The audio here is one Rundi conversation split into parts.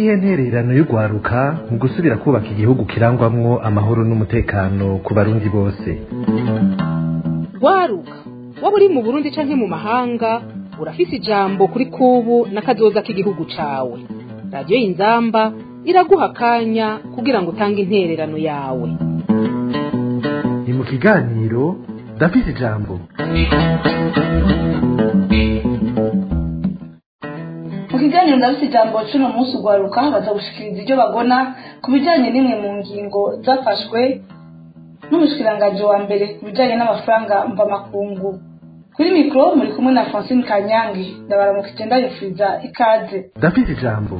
niyihe ntererano y'urwaruka mu gusubira kubaka igihugu kirangwamwo amahoro n'umutekano ku barundi bose rwaruka waba uri mu burundi canke mu mahanga urafise ijambo kuri kubu n'akazoza k'igihugu cawe radiyo y'inzamba iraguha akanya kugira ngo utange intererano yawe ni mu kiganiro ndafise ijambo mu kiganiro ndabise ijambo cuno munsi ugwaruka baza gushikiriza ibyo bagona ku bijanye n'imwe mu ngingo zafashwe n'umushikiranganji wa mbere ku bijanye n'amafaranga mvamakungu kuri mikoro muri kumwe na francine kanyange ndabaramukije ndabifuriza ikaze ndafise ijambo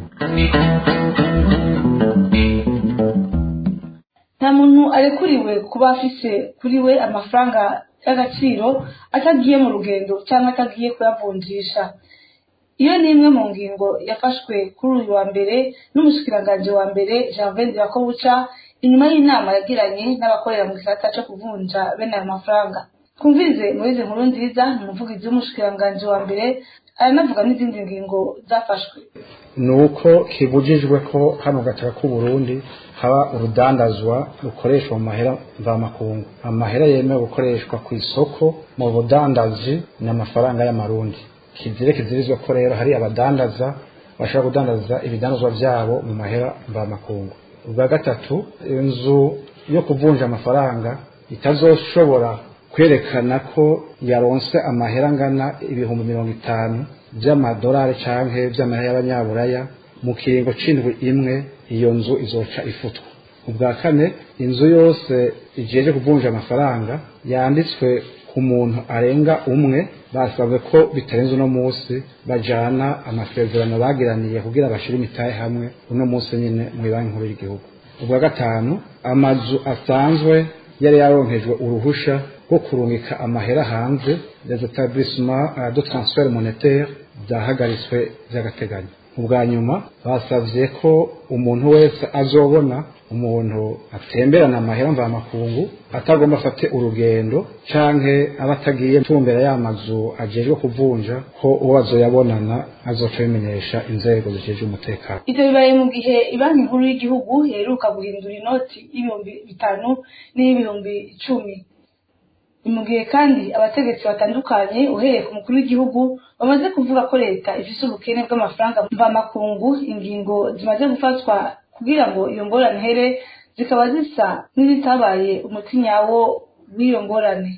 nta muntu arekuriwe kuba afise kuri we amafaranga y'agaciro atagiye mu rugendo cyangwa atagiye kuyavunjisha iyo ni imwe mu ngingo yafashwe kuri uyu wa mbere n'umushikiranganji wa mbere janvier yakobuca inyuma y'inama yagiranye n'abakorera mu gisata cyo kuvunja bene ayo mafaranga twumvirize muri izi nkuru nziza ni umuvugizi w'umushikiranganji wa mbere aranavuga n'izindi ngingo zafashwe ni uko kibujijwe ko hano gataka k'uburundi haba urudandazwa rukoreshwa mu mahera mvamakungu amahera yemewe gukoreshwa ku isoko mu budandaji ni amafaranga y'amarundi kizire kizirizwa ko rero hari abadandaza bashobora kudandaza ibidandazwa byabo mu mahera mvamakungu ubwa gatatu inzu yo kuvunja amafaranga itazoshobora kwerekana ko yaronse amahera angana ibihumbi mirongo itanu by'amadolari canke by'amahera y'abanyaburaya mu kiringo c'indwi imwe iyo nzu izoca ifutwa ubwa kane inzu yose ijeje kuvunja amafaranga yanditswe ku muntu arenga umwe basabwe ko bitarenze uno munsi bajana amasezerano bagiraniye kugira bashire imitahe hamwe uno munsi nyine mu banki nkuru y'igihugu ubwa gatanu amazu asanzwe yari yaronkejwe uruhusha rwo kurungika amahera hanze les établissements de transfert monétaire byahagaritswe by'agateganyo ubwa nyuma basavye ko umuntu wese azobona umuntu atemberana amahera mvamakungu atagomba afate urugendo canke aba atagiye tumbera y'amazu ajejwe kuvunja ko uwo azoyabonana azoca bimenyesha inzego zijejwe umutekano ivyo bibaye mu gihe ibanki nkuru y'igihugu yaheruka guhindura inoti y'ibihumbi bitanu n'iy'ibihumbi icumi ni mu gihe kandi abategetsi batandukanye uhereye ku mukuru w'igihugu bamaze kuvuga ko leta ifise ubukene bw'amafaranga mvamakungu ingingo zimaze gufatwa kugira ngo iyo ngorane here zikaba zisa n'izitabaye umuti nyawo w'iyo ngorane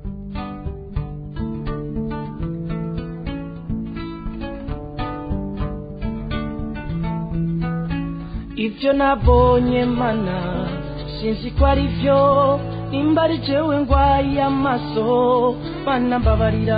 ibyo nabonye mana sinzi ko ari byo nimba ari jewe ngwaye amaso mana mbabarira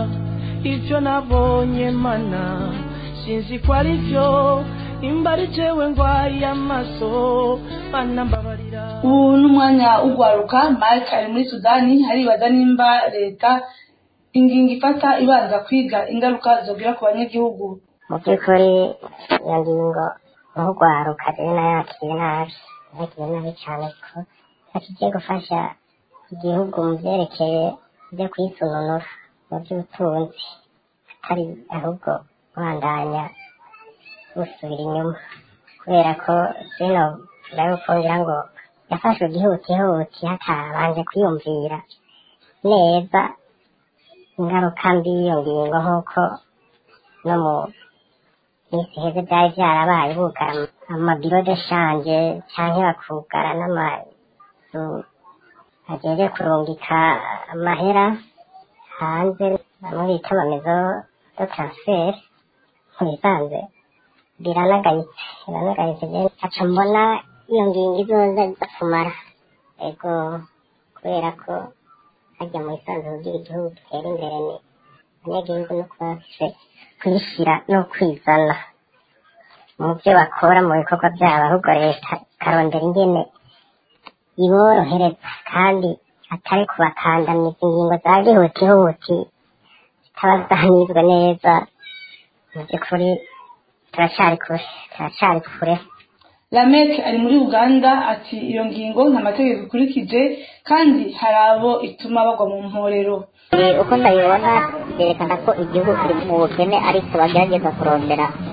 ibyo nabonye mana sinzi ko ari byo nimba ari jewe ngwaye amaso mana mbabarira ubu n'umwanya ugwaruka mike ari muri sudani haribaza nimba leta ingingo ifata ibanza kwiga ingaruka zogira ku banyagihugu mu by'ukuri iyo ngingo nk'urwaruka rero nayakiriye nabi yakiriye nabi cyane ko kigiye gufasha igihugu mu byerekeye byo kwisununura mu by'ubutunzi atari ahubwo kubandanya busubira inyuma kubera ko zino ndabikongera ngo yafashwe ihutihuti hatabanje kwiyumvira neza ingaruka mbi y'iyo ngingo nk'uko no mu minsi heze byari byarabaye bugara amabiro de shanje cyangwa bakugara n'amazu ageje kurungika amahera hanze bamwe bita amamezo do transfer ntibisanze biranagayitse biranagayitse aca mbona iyo ngingo izoza iza kumara ego kubera ko hajya mu isanzure ry'igihugu gitera imbere ni abanyagihugu no kuba bafise kwishyira no kwizana mu byo bakora mu bikorwa byabo ahubwo leta ikarondera ingene iborohereza kandi atari kubakandamiza ingingo za gihutihuti zitaba zanizwe neza mu by'ukuri turacyari kure turacyari kure lamek ari muri uganda ati iyo ngingo nta mategeko ikurikije kandi hari abo ituma bagwa mu mporero uko ndabibona byerekana ko igihugu kiri mu bukene ariko bagerageza kurondera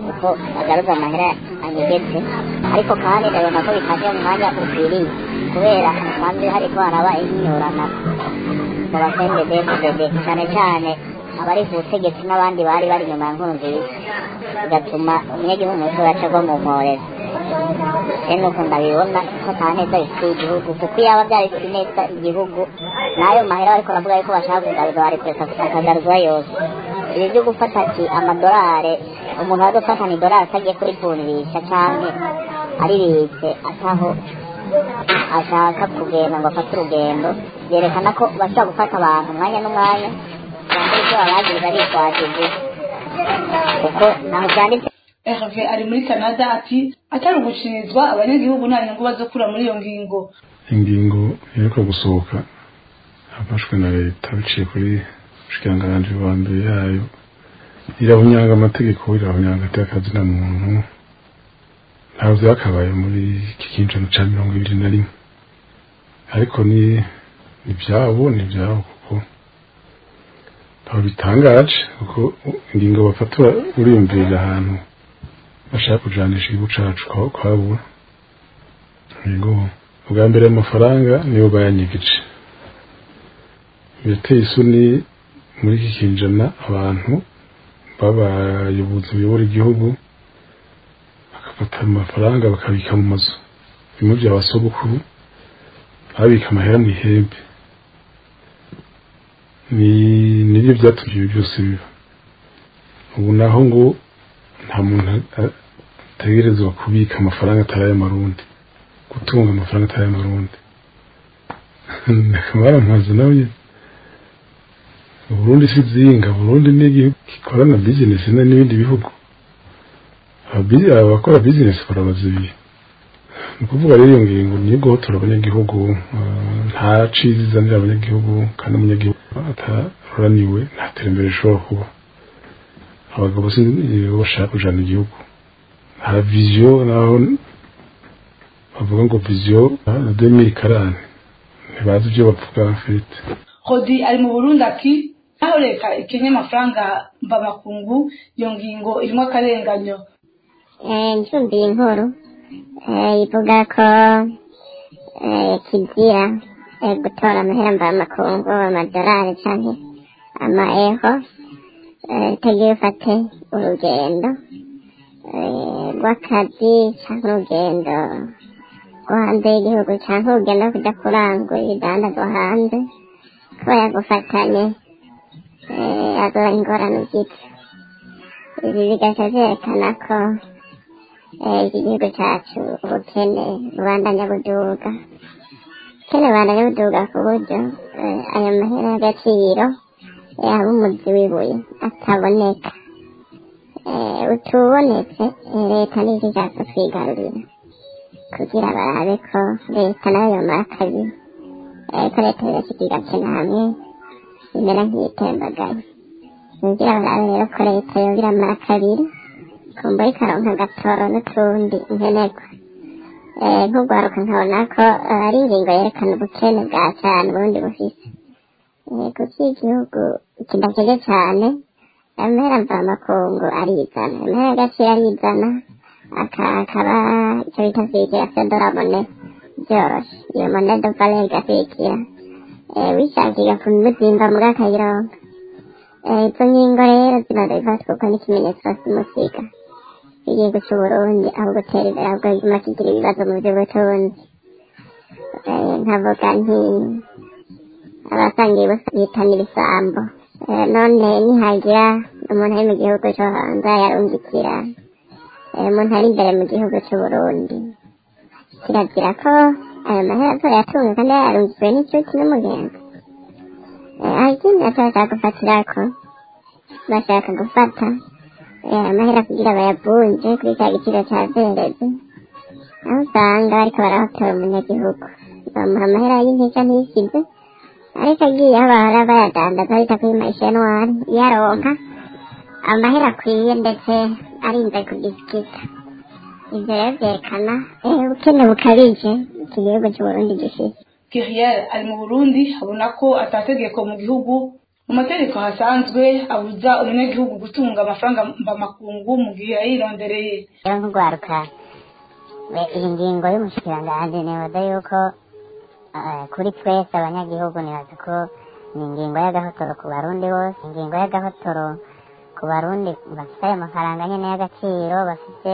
uko agaruza amahera anyegetse ariko kandi ndabona ko bitaje mu mwanya ukwiriye kubera hasanzwe hariko haraba inyinyurana mu basendedefudede cyane cyane abari ku butegetsi n'abandi bari bari inyuma ya nkuru nziza bigatuma umunyagihugu muto yacagwa mu mporera rero nuko ndabibona ko nta neza bifitiye igihugu kuko iyaba byari bifite neza igihugu n'ayo mahera bariko baravuga yuko bashaka kugaruza bari kureka akagaruzwa yose ibi byo gufata ati amadolari umuntu waza gufatana idolari atagiye kurivunjisha canke aribitse ataho ashaka kugenda ngo afate urugendo byerekana ko bashobora gufata abantu umwanya n'umwanya bambara ibyo babagiriza bitwaje igihe kuko ntaho byanditse Herve ari muri Canada ati atari ugucirizwa abanyagihugu nta nyungu bazokura muri iyo ngingo ingingo iheruka gusohoka yafashwe na leta biciye kuri shikiranganji wa mbere yayo irahunyanga amategeko irahunyanga atakazi na muntu ntabwo byakabaye muri iki kinjana cya mirongo ibiri na rimwe ariko ni ni ibyabo ni ibyabo kuko ntabwo bitangaje kuko ingingo bafata uriyumvirira ahantu bashaka kujanisha igihugu cacu kwa- kwabura yego ubwa mbere amafaranga niyo bayanyegeje birateye isoni muri iki kinjana abantu b'abayobozi bayobora igihugu bagafata amafaranga bakabika mu mazu bimwe bya basogokuru babika amahera mu ihembe ni nibyo byatumye ibi byose biba ubu naho ngo nta muntu a- ategerezwa kubika amafaranga atari ay'amarundi gutunga amafaranga atari ay'amarundi akamara amazu nawe Burundi si zinga Burundi ni igihugu gikorana business na n'ibindi bihugu Ababi- abakora business barabazibiye ni ukuvuga rero iyo ngingo niyo guhotora abanyagihugu eh, nta ciza izanira abanyagihugu kandi umunyagihugu ataroraniwe nta terambere rishobora kuba abagabo si nibo bashaka kujana igihugu nta viziyo naho bavuga ngo viziyo demiri karane ntibazi ibyo bavuga mfite Rodi ari mu Burundi ati naho leta ikenye amafaranga mvamakungu iyo ngingo irimo akarenganyo ncyumviye inkuru eh, ivuga ko eh, kizira eh, gutora amahera mvamakungu amadolari canke amaeho eh, utagiye ufate urugendo eh, rw'akazi canke urugendo rwo hanze y'igihugu canke urugendo rwo kuja kurangura ibidandazwa hanze kuba yagufatanye eh, azoba ingorane ugite ibi bigaca vyerekana ko eh, iki gihugu cacu ubukene bubandanya buduga ubukene bubandanya buduga ku buryo eh, ayo mahera y'agaciro yaba umuzi w'ibuye ataboneka Eh, utubonetse eh, leta n'iki ishaka kwigarurira kugira barabe ko leta nayo yomara kabiri eh, ko leta yose igakena hamwe imera nk'iyitembagaye kugira barabe rero ko leta yoba iramara kabiri kumva ikaronka agatoro n'utundi nkenerwa Eh, nk'urwaruka nkabona ko eh, ari ingingo yerekana ubukene bwa cyane ubundi bufise Eh, kuko igihugu kidakeje cyane amahera mvamakungu arizana amahera y'agaciro arizana aka- akaba icyo bita kwikira fedorabone byoroshe iyo monedo vale igakwikira Eh, wishakiye kumuzimba muri akayironka Eh, izo ngingo rero zimaze gufatwa uko n'ikimenyetso simusiga igihugu cy'uburundi aho gutera imbere ahubwo kiguma kigira ibibazo mu by'ubutunzi Eh, nkavuga nti abasangiye bitana ibisambo Eh, none nihagira umuntu ari mu gihugu cyo hanze yarungikira eh, umuntu ari imbere mu gihugu cy'uburundi kirazira ko ayo mahera azora yatunga kandi yarungikiwe n'inshuti n'umugenzi Eh, aho ikindi bashaka gufatirako bashaka gufata eh, amahera kugira bayavunje kuri cya giciro cya zereze aho usanga bariko barahotora umunyagihugu bamuha amahera y'intica ntisize ariko agiye aho bahora bayadandaza bita kuri mashenwari yaronka amahera akwiye ndetse arinze kugisikita ivyo rero vyerekana eh, ubukene bukabije iki gihugu c'uburundi gifise Kiriel ari mu Burundi abona ko atategeko mu gihugu mu mategeko hasanzwe abuza umunyagihugu gutunga amafaranga mvamakungu mu gihe yayirondereye rero nk'urwaruka we- iyi ngingo y'umushikiranganji nibaza yuko eh, kuri twese abanyagihugu nibaza ko ni ingingo y'agahotoro ku barundi bose ingingo y'agahotoro ku barundi bafite ayo mafaranga nyene y'agaciro bafite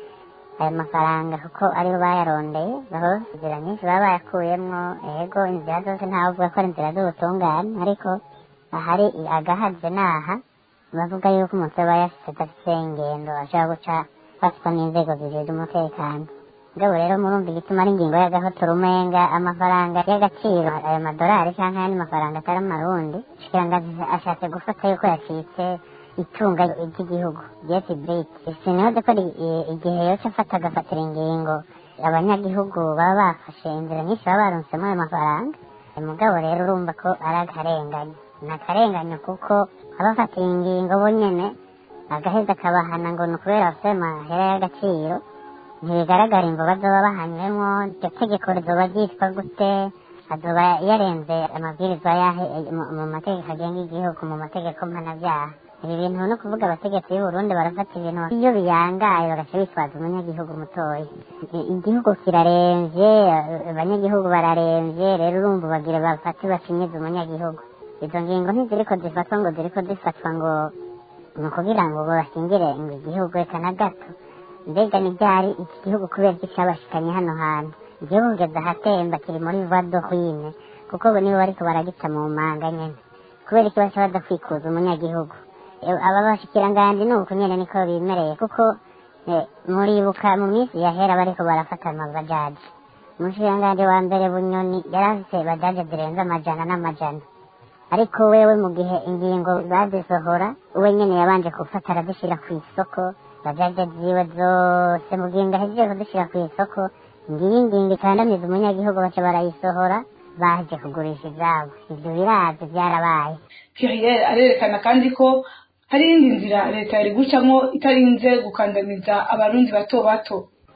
ayo mafaranga kuko aribo bayarondeye baho inzira nyinshi baba bayakuyemwo ego inzira zose ntavuga ko ari inzira z'ubutungane ariko ahari agahaze naha bavuga yuko umuntu aba yafite adafite ingendo ashobora guca afatwa n'inzego zijejwe umutekano ngabo rero murumva igituma ari ingingo y'agahotoro umenga amafaranga y'agaciro ayo madolari cyangwa ayandi mafaranga atari amarundi shikirangazi ashatse gufata yuko yacitse itunga ry'igihugu jeti briti sinibaze ko ari i- igihe yose afata agafatira ingingo abanyagihugu baba bafashe inzira nyinshi baba baronsemo ayo mafaranga mugabo rero urumva ko ari akarengane ni akarengane kuko abafatiye ingingo bo nyene agaheza akabahana ngo ni ukubera bafite ayo mahera y'agaciro ntibigaragara imvo bazoba bahanywemo iryo tegeko rizoba ryitwa gute azoba yarenze amabwirizwa yahe mu- mu mategeko agenga igihugu mu mategeko mpanabyaha ibi bintu no kuvuga abategetsi b'u Burundi barafata ibintu iyo biyangaye bagaca bitwaza umunyagihugu mutoya I- igihugu kiraremvye eh, abanyagihugu bararemvye rero urumva bagira bafate bacinyize umunyagihugu izo ngingo ntiziriko zifatwa ngo ziriko zifatwa ngo ni ukugira ngo basingire ngo igihugu reka na gato mbega ni ryari iki gihugu kubera iki cyabashikanye hano hantu igihugu kugeza ahatemba kiri muri vado hwine kuko bo nibo bariko baragita mu manga nyene kubera iki baca badakwikuza umunyagihugu Eh, aba bashikiranganji ni uku nyene niko bimereye kuko eh, muribuka mu minsi yahera bariko barafata amabajaji umushikiranganji wa mbere bunyoni yari afise bajaje zirenze amajana n'amajana ariko wewe mu gihe ingingo bazisohora we nyene yabanje gufata arazishyira ku isoko bajaje ziwe zose mu gihe ngahejeje kuzishyira ku isoko ngiyi ngingo ikandamiza umunyagihugu baca barayisohora baje kugurisha izabo ivyo birazi vyarabaye pierre arerekana kandi ko hari iyindi nzira leta yari gucamo itarinze gukandamiza abarundi bato bato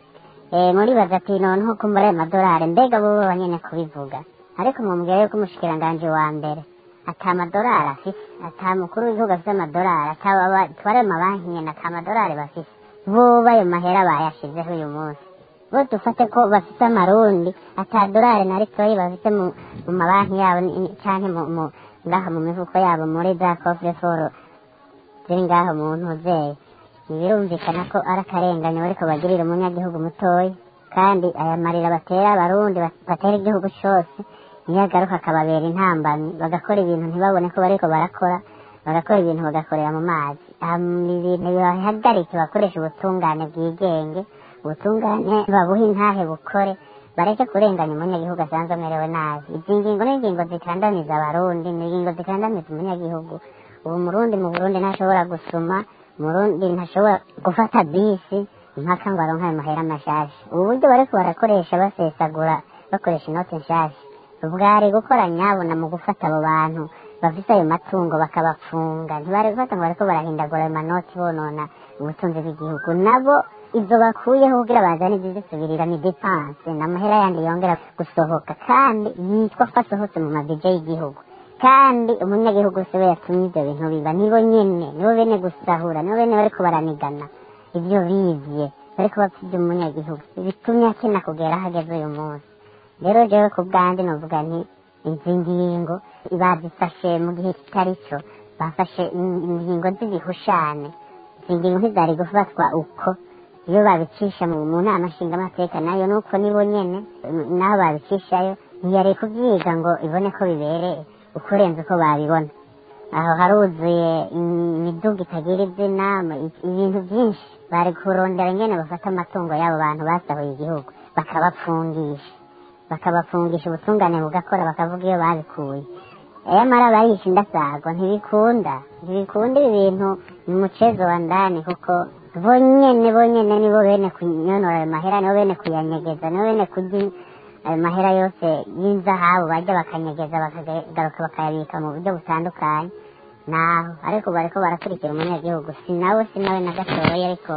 Eh, muribaza ati noneho ko muri ayo madolari mbega bo banyene kubivuga ariko mumubwira yuko umushikiranganji wa mbere ata madolari afise ata mukuru w'igihugu afise amadolari atware amabanki nyene ata madolari bafise boba ayo mahera bayashizeho uyu munsi bo dufate ko bafise amarundi ata dolari na ritoyi bafise mu mu mabanki yabo ni- ni- canke mu mu- ngaha mu mifuko yabo muri za coffre foro ziri ngaho mu ntuzeye ntibirumvikana ko ari akarengane bariko bagirira umunyagihugu mutoya kandi aya marira batera abarundi bat- batera igihugu cose niyo agaruka akababera intambamyi bagakora ibintu ntibabone ko bariko barakora bagakora ibintu bagakorera mu mazi Aha, ibintu bibahagarike bakoresha ubutungane bwigenge ubutungane babuhe intahe bukore bareke kurenganya umunyagihugu asanzwe amerewe nabi izi ngingo ni ingingo zikandamiza abarundi ni ingingo zikandamiza umunyagihugu ubu murundi mu burundi ntashobora gusuma murundi ntashobora gufata bisi impaka ngo aronke ayo mahera mashasha ubu buryo bariko barakoresha basesagura bakoresha inoti nshasha bwari gukora nyabona mu gufata abo bantu bafise ayo matungo bakabafunga ntibari gufata ngo bariko barahindagura ayo manoti bonona ubutunzi bw'igihugu nabo izo bakuyeho kugira bazane izizisubirira ni depanse ni amahera yandi yongera gusohoka kandi yitwa ko asohotse mu mabije y'igihugu kandi umunyagihugu se we yatumye ibyo bintu biba nibo nyene nibo bene gusahura nibo bene bariko baranigana ibyo bivye bariko bapfivye umunyagihugu bitumye akena kugera hageze uyu munsi rero jewe ku bwanje novuga nti izi ngingo bazifashe mu gihe kitari cyo bafashe in- ingingo z'ibihushane izi ngingo ntizari gufatwa uko iyo babicisha mu mu nama nshingamateka nayo nuko nibo nyene n- naho babicishayo ntiyari kubyiga ngo ibone ko bibereye ukurenze uko babibona aho haruzuye imiduga itagira izina ama- i- ibintu byinshi bari kurondera nyene bafata amatungo y'abo bantu basahuye igihugu bakabapfungisha bakabafungisha ubutungane bugakora bakavuga iyo babikuye ayamara barisha indasagwa ntibikunda ntibikunda ibi bintu ni umucezo wa ndani kuko bonyene bonyene nibo bene kunyonora ayo mahera nibo bene kuyanyegeza nibo bene kurya ayo mahera yose y'inzahabu bajya bakanyegeza bakagaruka bakayabika mu buryo butandukanye naho ariko bariko barakurikira umunyagihugu si nawe si nawe na gatoya ariko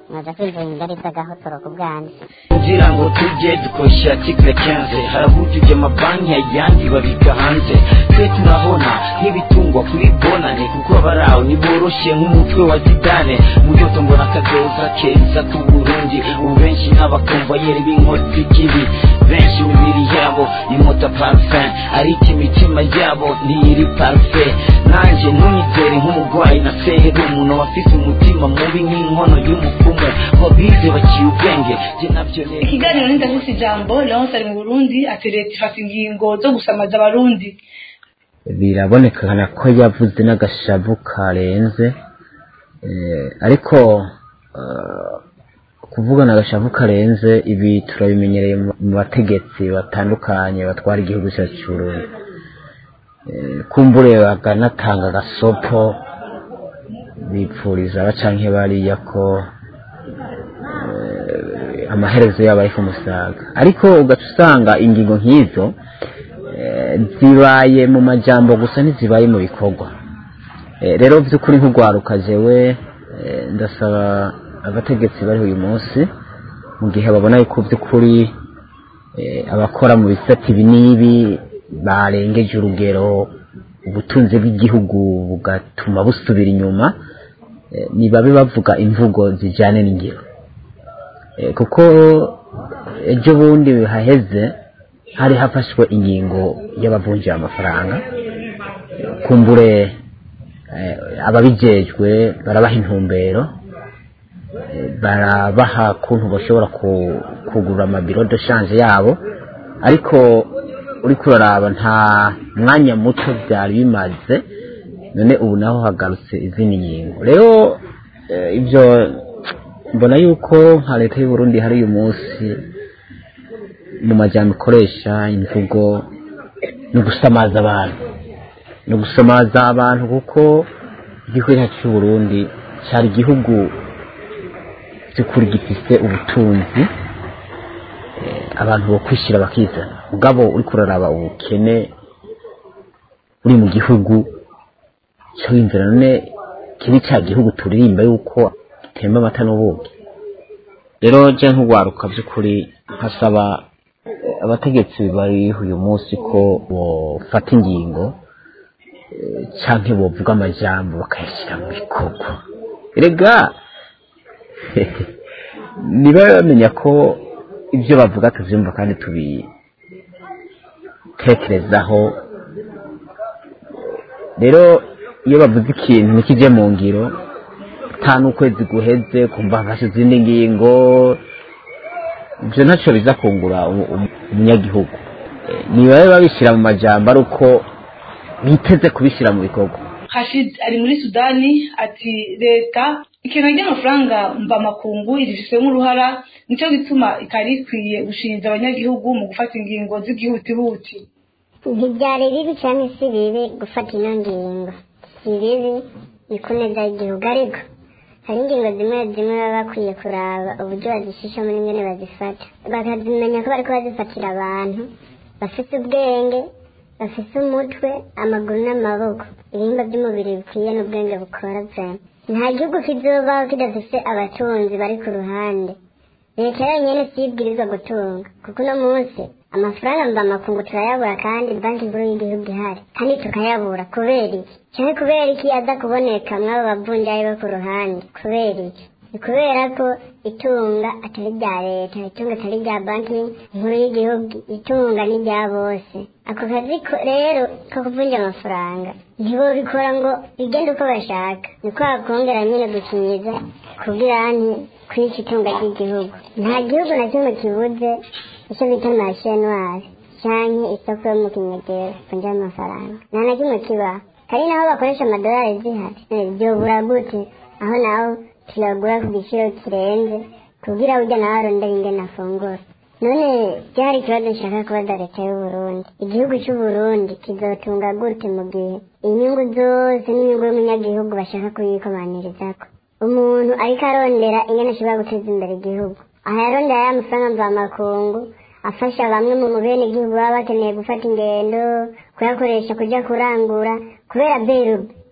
mwaza kwinjira ingari z'agahotoro ku bwanjye kugira ngo tujye dukoresha article 15 harabujuje amabanki ayandi babika hanze twe turabona nk'ibitungwa kuri bonane kuko abarawo ntiboroshe nk'umutwe wa zidane muyoto mbona akazoza keza ku burundi ubu benshi n'abakomvayeri b'inkotsi kibi benshi imibiri yabo imota parfum ariko imitima yabo ntiri parfait nanjye ntunyizere nk'umurwayi na seru umuntu wafise umutima mubi nk'inkono y'umupfumu ngo bize baciye ubwenge jye nabyo neza ikiganiro n'indafise ijambo leonce ari mu burundi ati leta ifata ingingo zo gusamaza abarundi birabonekana ko yavuze n'agashavu karenze eh, ariko eh, kuvugana agashavu karenze ibi turabimenyereye mu mu bategetsi batandukanye batwara igihugu cyacu cy'uburundi Eh, kumbure bakanatanga agasopo bipfuriza abacanke bariya ko eh, amaherezo yabo ari ku musaga ariko ugaca usanga ingingo nk'izo eh, zibaye mu majambo gusa ntizibaye mu bikorwa Eh, rero by'ukuri nk'urwaruka jewe eh, ndasaba abategetsi bari uyu munsi mu gihe babona yuko by'ukuri eh, abakora mu bisate ibi n'ibi barengeje urugero ubutunzi bw'igihugu bugatuma busubira inyuma eh, nibabe bavuga imvugo zijyane n'ingiro Eh, kuko ejo bundi haheze hari hafashwe ingingo y'abavunjira amafaranga kumbure eh, ababijejwe barabaha intumbero eh, barabaha kuntu bashobora ku- kugura amabiro de shanje yabo ariko uriko uraraba nta mwanya muto byari bimaze none ubu naho hagarutse izindi ngingo rero eh, ibyo mbona yuko nka leta y'u Burundi hari uyu munsi mu majyambere ikoresha imvugo no gusamaza abantu no gusamaza abantu kuko igihugu cyacu cy'u Burundi cyari igihugu by'ukuri gifise ubutunzi eh, abantu bo kwishyira bakizana mugabo uri kuraraba ubukene uri mu gihugu cyo inzira none kibi cya gihugu turirimba yuko gitemba amata n'ubuki rero je nk'urwaruka by'ukuri nkasaba eh, abategetsi bari uyu munsi ko bofata ingingo eh, canke bovuga amajambo bakayashyira mu bikorwa erega niba bamenya ko ibyo bavuga tuvyumva kandi tubitekerezaho rero iyo bavuze ikintu ntikije mu ngiro nta n'ukwezi guheze kumva hafashe izindi ngingo ibyo ntacyo biza kungura umu- umu- umunyagihugu Eh, nibabe babishyira mu majambo ari uko biteze kubishyira mu bikorwa hashid ari muri sudani ati leta ikintu ry'amafaranga mvamakungu irifisemo uruhara nicyo gituma itari ikwiye gushinja abanyagihugu mu gufata ingingo z'igihutihuti ntibyari bibi cyangwa si bibi gufata ino ngingo si bibi ni ku neza y'igihugu ariko hari ingingo zimwe zimwe baba bakwiye kuraba uburyo bazishishamo n'ingene bazifata bakazimenya ko bariko bazifatira abantu bafite ubwenge bafite umutwe amaguru n'amaboko ibihimba by'umubiri bikwiye n'ubwenge bukora vyema nta gihugu kizobaho kidafise abatunzi bari ku ruhande leta yonyine si yo ibwirizwa gutunga kuko uno munsi amafaranga mvamakungu turayabura kandi banki nkuru y'igihugu ihari kandi tukayabura kubera iki cyane kubera iki aza kuboneka mw'abo bavunjayi bo ku ruhande kubera iki ni kubera ko itunga atari rya leta itunga atari rya banki nkuru y'igihugu itunga ni rya bose ako kazi ko rero ko kuvunja amafaranga ntibobikora ngo bigende uko bashaka ni kwa kongera nyine gukinyiza kugira nti kwica itunga ry'igihugu nta gihugu na kimwe kibuze icyo bita mashenwari canke isoko yo mu kinyegero vunja amafaranga nta na kimwe kibaho hari naho bakoresha amadolari zihari Eh, vyobura gute aho naho tuyagura ku giciro kirenze kugira burya nawe arondera ingene afungura none byari ikibazo nshaka kubaza leta y'uburundi igihugu c'uburundi kizotunga gute mu gihe inyungu zose n'inyungu y'umunyagihugu bashaka kuyikomanyirizako umuntu ariko arondera ingene ashobora guteza imbere igihugu aha yarondera ya mafaranga mvamakungu afasha bamwe mu bene igihugu baba bakeneye gufata ingendo kuyakoresha kujya kurangura kubera berube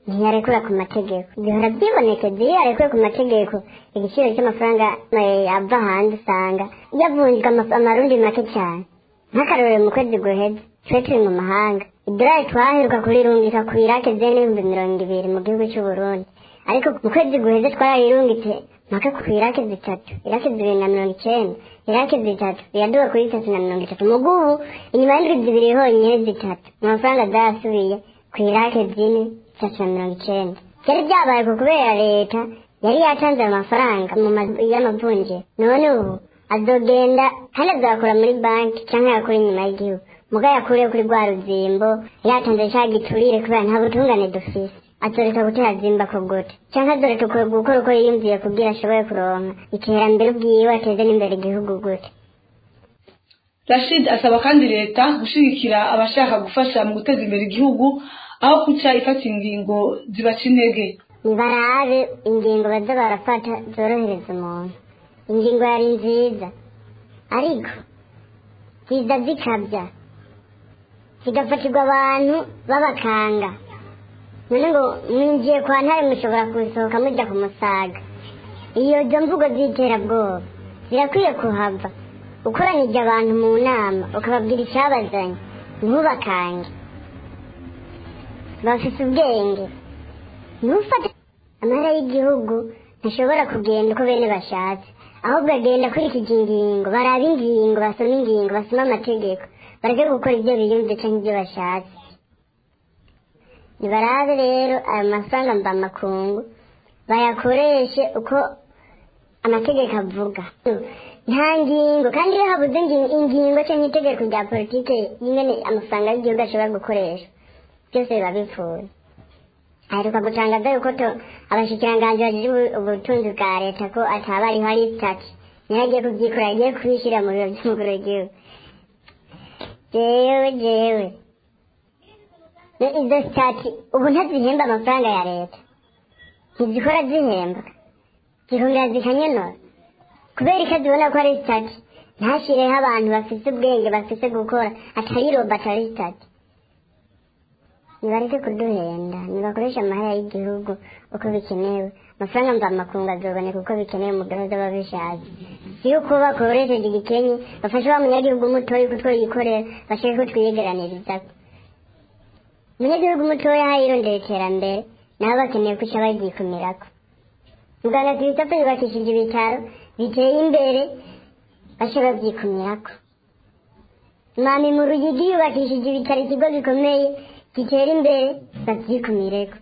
ntiyarekura ku mategeko bihora byibonekeza iyo yarekuwe ku mategeko igiciro cy'amafaranga eh, ava hanze usanga yavunjwa amaf- amarundi make cyane nk'akarorero mu kwezi guheze twe turi mu mahanga idolari twaheruka kurirungika ku irake zene n'ibihumbi mirongo ibiri mu gihugu cy'u Burundi ariko mu kwezi guheze twarayirungitse mpaka ku irake zitatu irake zibiri na mirongo icyenda irake zitatu iraduga kuri itatu na mirongo itatu mu gubu inyuma y'indwi zibiri honyine zitatu amafaranga zayasubiye ku irake zine itatu na mirongo icyenda byari byabaye ku kubera leta yari yatanze ayo mafaranga mu mazu y'amavunjiro none ubu azogenda kandi azakura muri banki cyangwa yakura inyuma y'igihugu muga yakuriye kuri rwa ruzimbo yatanze cya giturire kubera nta butungane dufise azoreka gutera zimba ko gute cyangwa azoreka ku- gukora uko yiyumviye kubwira ashoboye kuronka iterambere ubwiwe ateze n'imbere igihugu gute rashid asaba kandi leta gushyigikira abashaka gufasha mu guteza imbere igihugu aho kuca ifata ingingo zibaca intege nibarabe ingingo baza barafata zorohereza umuntu ingingo yari nziza ariko ziza zikabya zigafatirwa abantu b'abakanga none ngo mwinjiye kwa ntare mushobora kusohoka mujya ku musaga iyo zo mvugo z'iterabwoba zirakwiye kuhava ukoranije abantu mu nama ukababwira icyabazanye ntubakange bafite ubwenge ntufate amahera y'igihugu ntashobora kugenda uko bene bashatse ahubwo agenda akurikije ingingo baraba ingingo basoma ingingo basoma amategeko bareke gukora ibyo biyumvise cyangwa ibyo bashatse nibarabe rero ayo mafaranga mvamakungu bayakoreshe uko amategeko avuga nta ngingo kandi iyo habuze ingi- ingingo cyangwa itegeko rya politike y'ingene amafaranga y'igihugu ashobora gukoresha byose biba bipfuye aheruka gutangaza yuko to abashikiranganji bagira ubu- ubutunzi bwa leta ko ataba ariho ari sitati niyo agiye kubyikora agiye kubishyira mu biro by'umukuru w'igihugu jewe jewe Ne- izo sitati ubu ntazihemba amafaranga ya leta ntizikora zihembwa zihungira zikanyonora kubera iko zibona ko ari sitati ntashyireho abantu bafite ubwenge bafite gukora atari robo atari sitati nibareke kuduhenda nibakoresha amahera y'igihugu uko bikenewe amafaranga mvamakungu azoboneka uko bikenewe mu gahunda babishatse si uko bakoresheje igikenye bafashe wa munyagihugu mutoya uko twiyikorera bashake ko twiyegeranirizaho umunyagihugu mutoya aho yirondera iterambere nabo bakeneye kuca baryikumirako muganga christophe yubakishije ibitaro biteye imbere bace babyikumirako mami mu rugigi yubakishije ibitaro ikigo gikomeye gitera imbere babyikumireko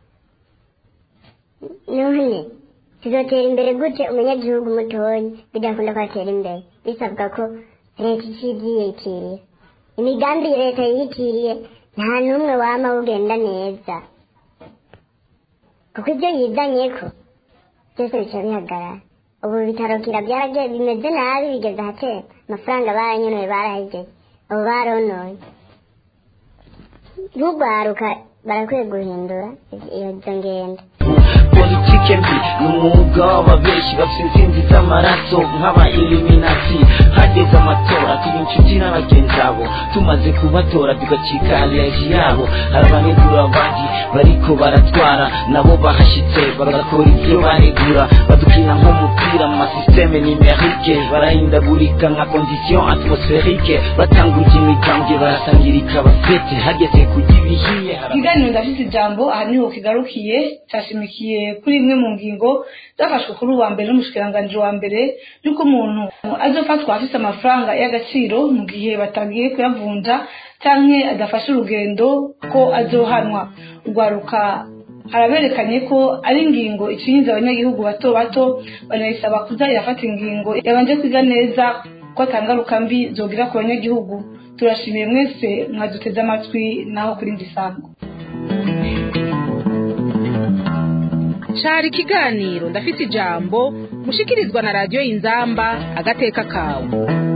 none tuzotera imbere gute umunyagihugu mutoya bidakunda ko atera imbere bisabwa ko leta icibyiyitiriye imigambi leta yiyitiriye nta n'umwe wama ugenda neza kuko ibyo yizanye ko byose bica bihagarara ubu bitaro kira byaragiye bimeze nabi bigeze ahatera amafaranga baranyenoye barahegeye ubu baronoye ntugwaruka barakwiye guhindura iyo zo ngendo politike mbi ni umwuga w'ababeshi bafite insinzi z'amaraso nk'aba iliminati hageze amatora tuba inshuti na bagenzi abo tumaze kubatora tugacika aleji yabo hari abanegura abandi bariko baratwara nabo bahashyitse bagakora ibyo banegura badukina nk'umupira mu masisiteme nimerike barahindagurika nka kondisiyo atmosferike batanguje imigambwe barasangirika basete hageze kujya ibihiye hari ikiganiro ndafite ijambo aha niho kigarukiye cyashimikiye kuri imwe mu ngingo zafashwe kuri uwa mbere n'umushikiranganji wa mbere y'uko umuntu azofatwa afite amafaranga y'agaciro mu gihe batagiye kuyavunja cyangwa adafashe urugendo ko azohanwa urwaruka haraberekanye ko ari ingingo icinyiza abanyagihugu bato bato banayisaba kuza irafata ingingo yabanje kwiga neza ko atangaruka mbi zogira ku banyagihugu turashimiye mwese mwaduteze amatwi naho kuri ndisango cari ikiganiro ndafite ijambo mushikirizwa na radiyo y'inzamba agateka kawe